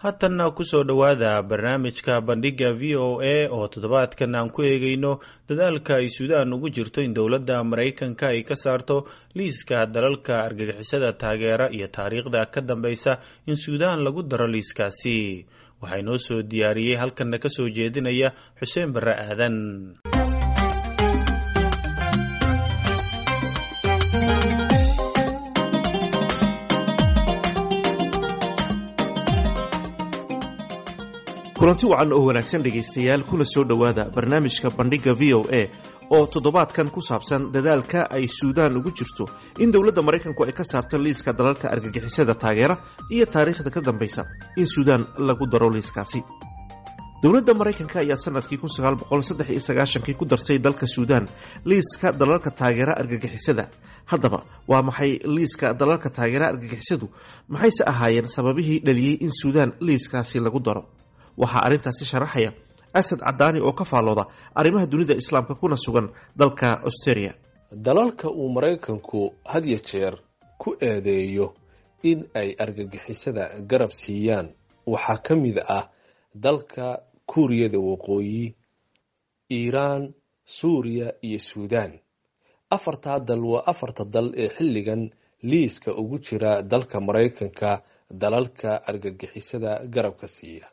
haatanna kusoo dhowaada barnaamijka bandhiga v o a oo toddobaadkan aan ku eegayno dadaalka ay suudaan ugu jirto in dowladda maraykanka ay ka saarto liiska dalalka argagixisada taageera iyo taariikhda ka dambeysa in suudaan lagu daro liiskaasi waxaa inoo soo diyaariyey halkanna ka soo jeedinaya xuseen barre aadan kulanti wacan oo wanaagsan dhegaystayaal kuna soo dhowaada barnaamijka bandhigga v o a oo toddobaadkan ku saabsan dadaalka ay suudaan ugu jirto in dowladda maraykanku ay ka saarto liiska dalalka argagixisada taageera iyo taariikhda ka dambaysa in suudaan lagu daro liiskaasi dowladda maraykanka ayaa sanadkii kii ku dartay dalka suudaan liiska dalalka taageera argagixisada haddaba waa maxay liiska dalalka taageera argagixisadu maxayse ahaayeen sababihii dhaliyey in suudaan liiskaasi lagu daro waxaa arrintaasi sharaxaya asad cadaani oo ka faallooda arrimaha dunida islaamka kuna sugan dalka australia dalalka uu maraykanku had ya jeer ku eedeeyo in ay argagixisada garab siiyaan waxaa ka mid ah dalka kuuriyada waqooyi iiraan suuriya iyo suudaan afartaa dal waa afarta dal ee xilligan liiska ugu jira dalka maraykanka dalalka argagixisada garabka siiya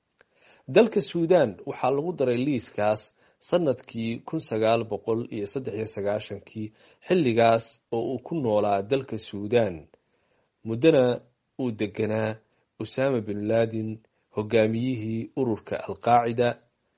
dalka suudaan waxaa lagu daray liiskaas sanadkii kun sagaal boqol iyo saddex iyo sagaashankii xilligaas oo uu ku noolaa dalka suudaan muddana uu deganaa usaama bin laadin hogaamiyihii ururka alqaacida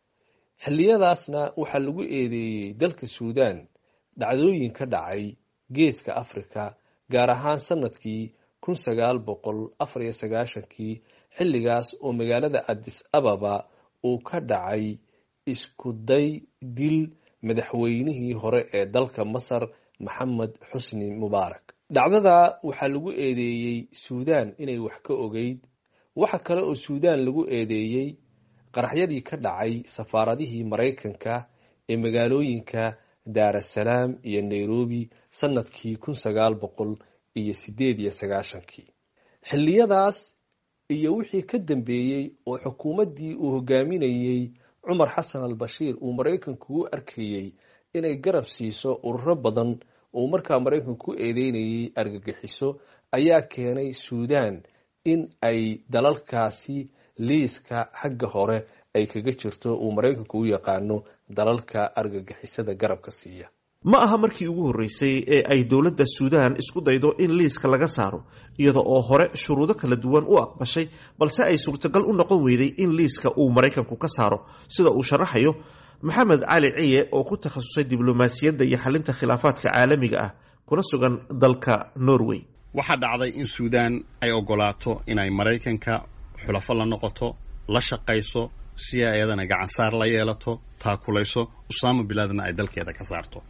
xilliyadaasna waxaa lagu eedeeyey dalka suudaan dhacdooyin ka dhacay geeska afrika gaar ahaan sanadkii kun sagaal boqol afar iyo sagaashankii xilligaas oo magaalada adis ababa uu ka dhacay isku day dil madaxweynihii hore ee dalka masar maxamed xusni mubaarak dhacdada waxaa lagu eedeeyey suudaan inay wax ka ogeyd waxa kale oo suudaan lagu eedeeyey qaraxyadii ka dhacay safaaradihii maraykanka ee magaalooyinka daarasalaam iyo nairobi sanadkii kun sagaal boqol iyo sideed iyo sagaashankii xilliyadaas iyo wixii ka dambeeyey oo xukuumaddii uu hogaaminayey cumar xasan al bashiir uu maraykanku u arkayey inay garab siiso ururo badan oo markaa maraykanku ku eedeynayay argagixiso ayaa keenay suudaan in ay dalalkaasi liiska xagga hore ay kaga jirto uu maraykanku u yaqaano dalalka argagixisada garabka siiya ma aha markii ugu horreysay ee ay dowladda suudaan isku daydo in liiska laga saaro iyada oo hore shuruudo kala duwan u aqbashay balse ay suurtagal u noqon weyday in liiska uu maraykanku ka saaro sida uu sharaxayo maxamed cali ciye oo ku takhasusay diblomaasiyadda iyo xalinta khilaafaadka caalamiga ah kuna sugan dalka norway waxaa dhacday in suudaan ay ogolaato inay maraykanka xulafo la noqoto la shaqayso si ay ayadana gacansaar la yeelato taakulayso usaama bilaadna ay dalkeeda ka saarto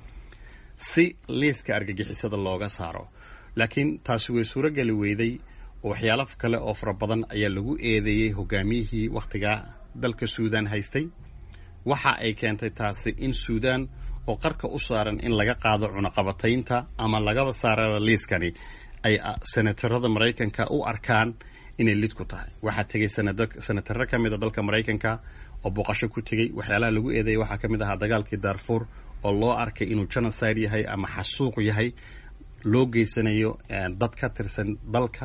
si liiska argagixisada looga saaro laakiin taasi way suuro geli weyday oo waxyaalo kale oo fara badan ayaa lagu eedeeyey hogaamiyihii wakhtigaa dalka suudaan haystay waxa ay keentay taasi in suudaan oo qarka u saaran in laga qaado cunaqabataynta ama lagaba saaraba liiskani ay senatarada maraykanka u arkaan inay lid ku tahay waxaa tegay senataro ka mid a dalka maraykanka oo booqasho ku tegey waxyaalaha lagu eedeeyay waxaa ka mid ahaa dagaalkii darfur oo loo arkay inuu genocide yahay ama xasuuq yahay loo geysanayo dad ka tirsan dalka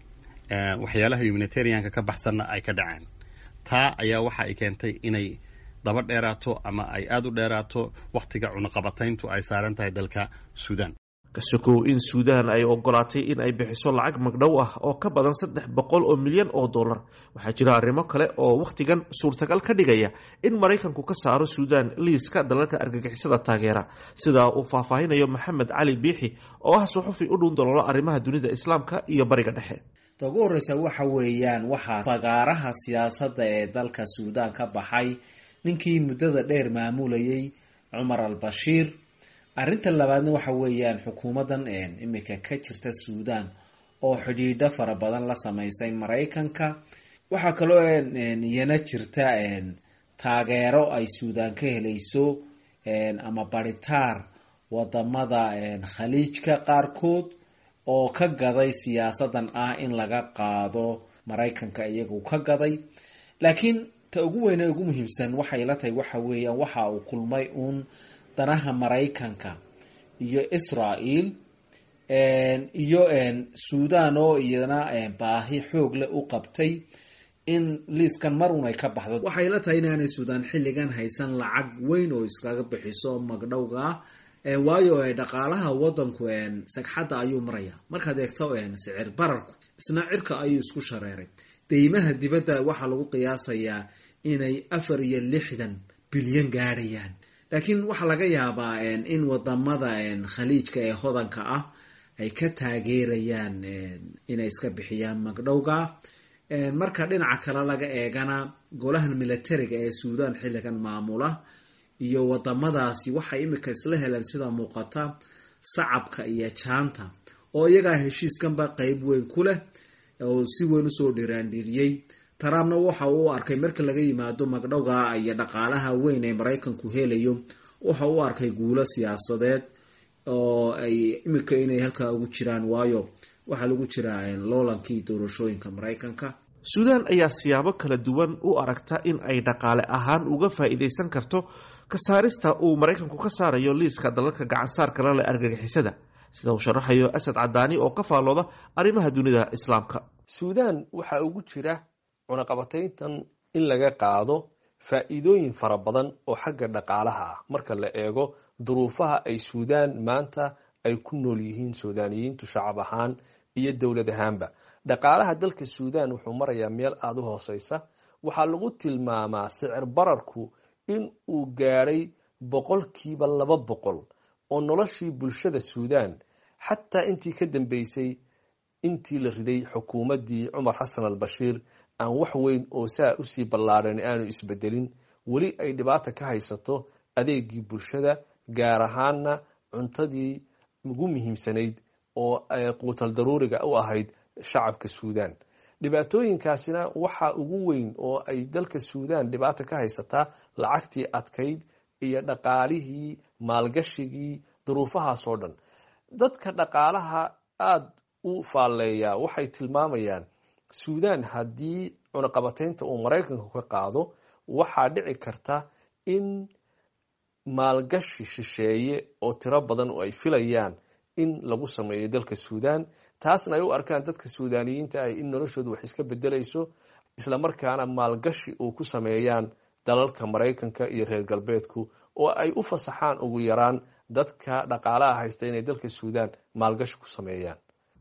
waxyaalaha humanitarianka ka baxsanna ay ka dhaceen taa ayaa waxa ay keentay inay daba dheeraato ama ay aada u dheeraato wakhtiga cunaqabatayntu ay saaran tahay dalka suudaan kasokow in suudaan ay ogolaatay in ay bixiso lacag magdhow ah oo ka badan saddex boqol oo milyan oo dollar waxaa jira arrimo kale oo wakhtigan suurtagal ka dhigaya in maraykanku ka saaro suudaan liiska dalalka argagixisada taageera sida uu faahfaahinayo maxamed cali biixi oo ah suxufi u dhuun daloolo arrimaha dunida islaamka iyo bariga dhexe ta ugu horreysa waxa weeyaan waxaa fagaaraha siyaasadda ee dalka suudaan ka baxay ninkii muddada dheer maamulayay cumar al bashiir arrinta labaadna waxa weeyaan xukuumaddan imika ka jirta suudaan oo xidhiidho fara badan la sameysay maraykanka waxaa kaloo iyana jirta taageero ay suudaan ka helayso ama baritaar wadamada khaliijka qaarkood oo ka gaday siyaasadan ah in laga qaado maraykanka iyagu ka gaday laakiin ta ugu weyne ugu muhiimsan waxay la tahay waxa weeyaan waxa uu kulmay uun danaha maraykanka iyo israel iyo suudan oo iyana baahi xoog leh u qabtay in liiskan mar un ay ka baxdo waxay la tahay inaanay suudan xilligan haysan lacag weyn oo iskaga bixiso magdhowga waayo dhaqaalaha wadanku sagxadda ayuu maraya markaad eegto sicir bararku isna cirka ayuu isku shareeray deymaha dibadda waxaa lagu qiyaasayaa inay afar iyo lixdan bilyan gaadhayaan laakiin waxaa laga yaabaa in wadamada khaliijka ee hodanka ah ay ka taageerayaan inay iska bixiyaan magdhowga marka dhinaca kale laga eegana golahan militariga ee suudan xilligan maamula iyo wadamadaasi waxay imika isla heleen sida muuqata sacabka iyo jaanta oo iyagaa heshiiskanba qeyb weyn ku leh oo si weyn usoo dhiraandhiriyey trumpna waxa uu arkay marka laga yimaado magdhowga iyo dhaqaalaha weyn ee maraykanku helayo waxa uu arkay guulo siyaasadeed oo ay imika inay halkaa ugu jiraan waayo waxaa lagu jiraa loolankii doorashooyinka maraykanka suudaan ayaa siyaabo kala duwan u aragta in ay dhaqaale ahaan uga faa'iidaysan karto ka saarista uu maraykanku ka saarayo liiska dalalka gacansaarka la leh argagixisada sida uu sharaxayo asad cadaani oo ka faallooda arrimaha dunida islaamka suudaan waxaa ugu jira cunaqabatayntan in laga qaado faa'iidooyin fara badan oo xagga dhaqaalaha ah marka la eego duruufaha ay suudaan maanta ay ku nool yihiin suudaaniyiintu shacab ahaan iyo dowlad ahaanba dhaqaalaha dalka suudaan wuxuu marayaa meel aada u hooseysa waxaa lagu tilmaamaa sicir bararku in uu gaadhay boqolkiiba laba boqol oo noloshii bulshada suudaan xataa intii ka dambeysay intii la riday xukuumaddii cumar xasan al bashiir aan wax weyn oo saa usii ballaadhan aanu isbedelin weli ay dhibaata ka haysato adeegii bulshada gaar ahaana cuntadii ugu muhiimsanayd oo quutal daruuriga u ahayd shacabka suudaan dhibaatooyinkaasina waxaa ugu weyn oo ay dalka suudaan dhibaata ka haysataa lacagtii adkayd iyo dhaqaalihii maalgashigii duruufahaasoo dhan dadka dhaqaalaha aada u faalleeyaa waxay tilmaamayaan suudaan haddii cunaqabataynta uu maraykanku ka qaado waxaa dhici karta in maalgashi shisheeye oo tiro badan oo ay filayaan in lagu sameeyo dalka suudaan taasna ay u arkaan dadka suudaaniyiinta ah in noloshoodu wax iska bedelayso islamarkaana maalgashi uu ku sameeyaan dalalka maraykanka iyo reer galbeedku oo ay u fasaxaan ugu yaraan dadka dhaqaalaha haysta inay dalka suudaan maalgashi ku sameeyaan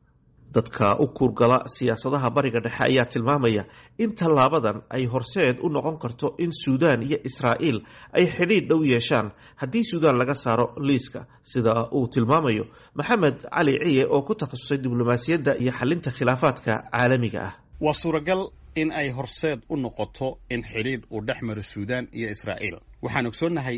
dadka u kuurgala siyaasadaha bariga dhexe ayaa tilmaamaya in tallaabadan ay horseed u noqon karto in suudaan iyo israa'iil ay xidhiidh dhow yeeshaan haddii suudaan laga saaro liiska sida uu tilmaamayo maxamed cali ciye oo ku takhasusay diblomaasiyadda iyo xalinta khilaafaadka caalamiga ah waa suuragal in ay horseed u noqoto in xidhiidh uu dhex maro suudaan iyo israa'iil waxaan ogsoonnahay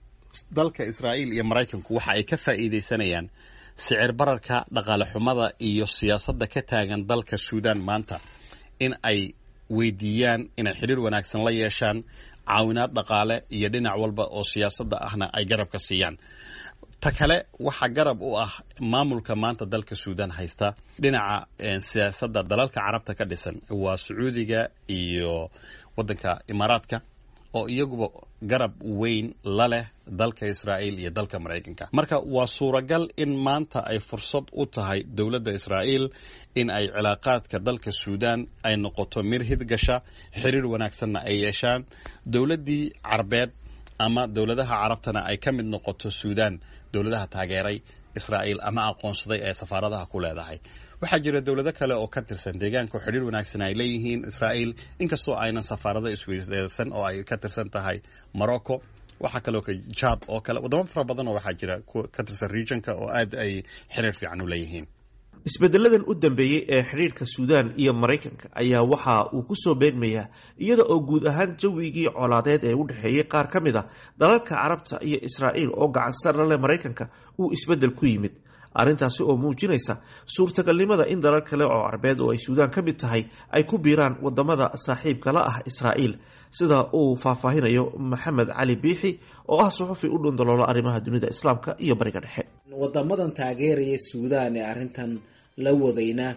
dalka israa'iil iyo maraykanku waxa ay ka faa'iidaysanayaan sicir bararka dhaqaale xumada iyo siyaasadda ka taagan dalka suudaan maanta in ay weydiiyaan inay xidhiir wanaagsan la yeeshaan caawinaad dhaqaale iyo dhinac walba oo siyaasadda ahna ay garabka siiyaan ta kale waxaa garab u ah maamulka maanta dalka suudaan haysta dhinaca siyaasadda dalalka carabta ka dhisan waa sacuudiga iyo waddanka imaaraadka oo iyaguba garab weyn la leh dalka israa'iil iyo dalka maraykanka marka waa suuragal in maanta ay fursad u tahay dowladda israa'iil in ay cilaaqaadka dalka suudaan ay noqoto mir hidgasha xiriir wanaagsanna ay yeeshaan dowladdii carbeed ama dowladaha carabtana ay ka mid noqoto suudaan dowladaha taageeray israa'iil ama aqoonsaday ee safaaradaha ku leedahay waxaa jira dowlado kale oo ka tirsan deegaanka oo xidhiir wanaagsan ay leeyihiin israa'iil inkastoo aynan safaarado isweydaarsan oo ay ka tirsan tahay morocco waxaa kaloo jad oo kale wadamo fara badan oo waxaa jira ka tirsan regionka oo aad ay xiriir fiican u leeyihiin isbedeladan u dambeeyey ee xidhiirka suudaan iyo maraykanka ayaa waxa uu kusoo beegmayaa iyada oo guud ahaan jawigii colaadeed ee u dhexeeyey qaar ka mid a dalalka carabta iyo israa'iil oo gacansar la leh maraykanka uu isbeddel ku yimid arrintaasi oo muujinaysa suurtagalnimada in dalal kale oo carbeed oo ay suudaan ka mid tahay ay ku biiraan wadamada saaxiibka la ah israa'iil sida uu faahfaahinayo maxamed cali biixi oo ah suxufi u dhundaloola arrimaha dunida islaamka iyo bariga dhexe wadamadan taageeraya suudaan ee arrintan la wadayna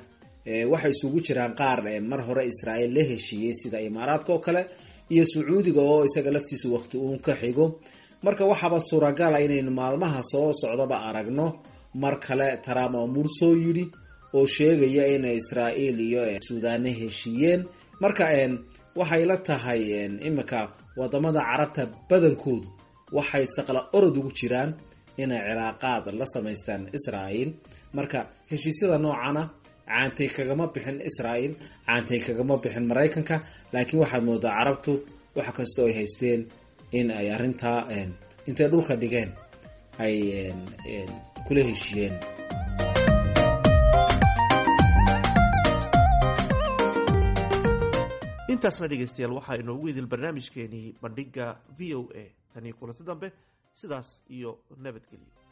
waxay isugu jiraan qaar mar hore israa'iil la heshiiyey sida imaaraadka oo kale iyo sacuudiga oo isaga laftiisu waqti uun ka xigo marka waxaaba suuragala inaynu maalmaha soo socdaba aragno mar kale trump oo mur soo yidhi oo sheegaya in israa'iil iyo suudaane heshiiyeen marka waxay la tahay imika wadamada carabta badankoodu waxay saqla orod ugu jiraan inay cilaaqaad la samaystaan israa'iil marka heshiisyada noocana caantay kagama bixin israa'iil caantay kagama bixin maraykanka laakiin waxaad moodaa carabtu wax kastoo ay haysteen in ay arrintaa intay dhulka dhigeen ay kula heshiiyeen intaasna dhegaystayaal waxaa inoogu idil barnaamijkeenii bandhiga v o a tanii kulansi dambe sidaas iyo nabadgelyo